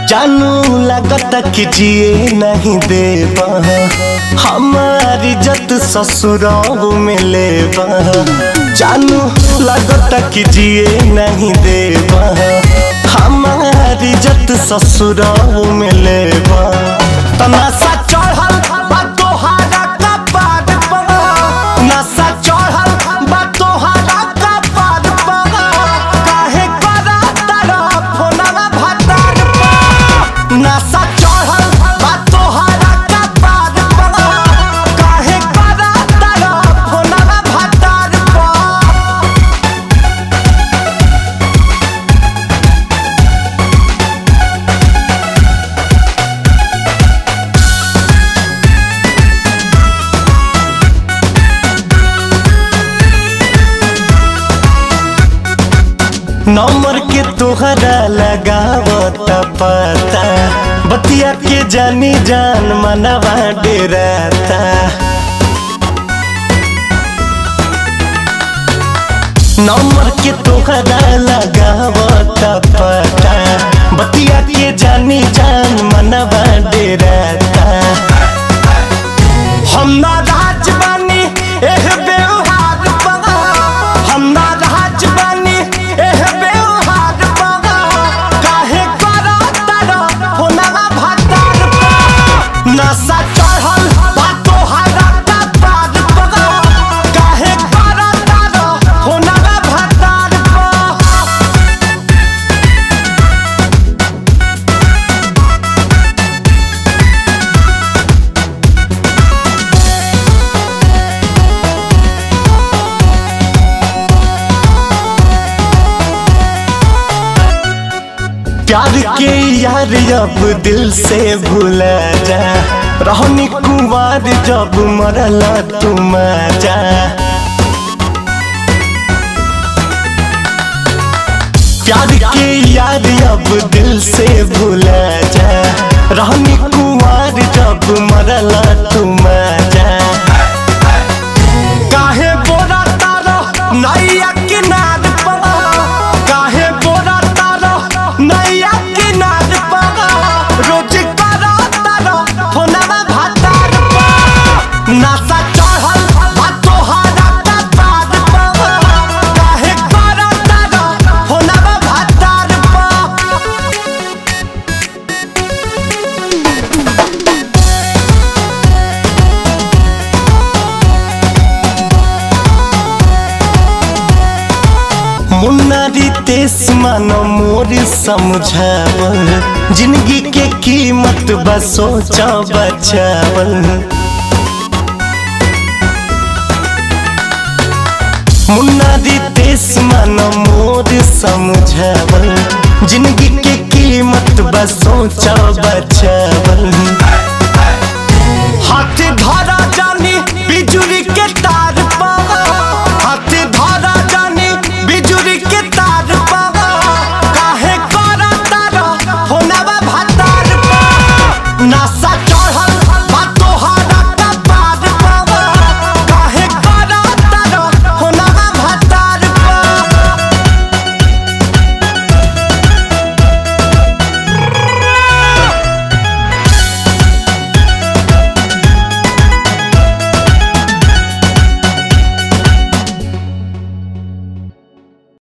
जानू लगता कि जिए नहीं देबा हमारी इज्जत ससुराल में लेबा जानू लगता कि जिए नहीं देबा हमारी इज्जत ससुराल में लेबा तमाशा चढ़ल बा तोहारा कपार पर नशा चढ़ल बा तोहारा कपार पर काहे करा तारा फोनवा भतार पर नशा चढ़ल बा तोहारा कपार पर काहे करा तारा फोनवा भतार पर नंबर के तोहरा लगावत पता बतिया के जानी जान मनवा डेराता नंबर के तोहरा लगावत पता बतिया के जानी जान मनवा डेराता हम ना राज बानी एह व्यवहार पगा हम ना राज बानी एह व्यवहार पगा काहे करा तारा होनवा भतार पगा नशा चढ़ल बा तोहारा कपार पगा काहे करा तारा होनवा भतार पगा प्यार के यार अब दिल से भूला जा रहनी कुमार जब मरला तुम जा प्यार के यार अब दिल से भूला जा रहनी कुमार जब मरला तुम जा काहे बोरा तारो नैया किनार पड़ा काहे बोरा तारो नैया किनार पड़ा रोज करा तारो फोनवा भातार पड़ा नशा चढ़ल बा तोहारा कपार पड़ा काहे करा तारो फोनवा भातार पड़ा मुन्नारी तेस मानो मोर समझावल जिंदगी के कीमत बस सोचा बचावल मुन्नारी तेस मानो मोर समझावल जिंदगी के कीमत बस सोचा बचावल